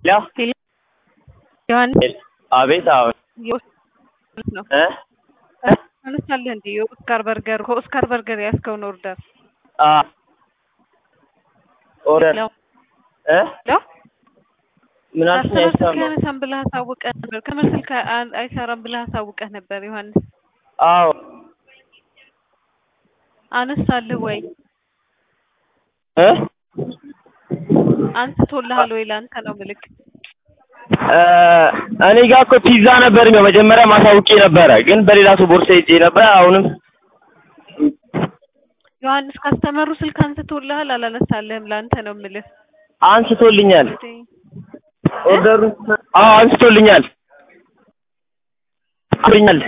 ያው ዮሐንስ አቤት አዎ ነው እ አነሳለህ እንዴ የኦስካር በርገር ከኦስካር በርገር ያስከውን ኦርደር አ ኦርደር ለው እ ለው ምን አልሽኝ? ከስተመር ስልክ አይሰማም። ያነሳም ብለህ አሳውቀህ ነበር። ከስተመር ስልክ አ- አይሰራም ብለህ አሳውቀህ ነበር ዮሐንስ። አዎ አነሳልህ ወይ እ አንስቶልሃል ወይ? ለአንተ ነው ምልክ እ እኔ ጋር እኮ ፒዛ ነበር ነው መጀመሪያ ማሳውቄ ነበረ፣ ግን በሌላ ሰው ቦርሳ ይዤ ነበር። አሁንም ዮሐንስ ካስተመሩ ስልክ አንስቶልሃል አላነሳልህም? ለአንተ ነው ምልህ አንስቶልኛል። ኦርደሩን አዎ አንስቶልኛል። አንስቶልኛል